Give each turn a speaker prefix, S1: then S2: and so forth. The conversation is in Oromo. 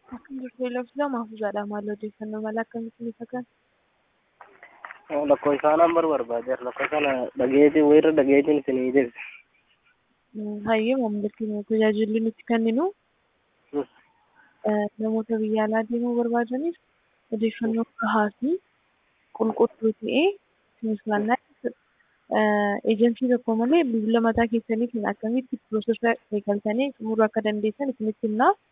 S1: Akkam jirtu Eloofilaa Mahfuuzaadha. Maal odeeffannoo mala akkamitti isa kan?
S2: Lakkoo isaanaan bar barbaadeera. Lakkoo sana dhageetii wayirra dhageetiin isinii jirti.
S1: Hayyee maamilatti tajaajilli nuti kenninu namoota biyya alaa deemuu barbaadaniif odeeffannoo gahaa fi qulqulluu ta'e isiniif laannaa jechuudha. Eejensii tokko malee bilbila mataa keessaniitiin akkamitti piroosesa eegaltanii xumuruu akka dandeessan isinitti himnaa.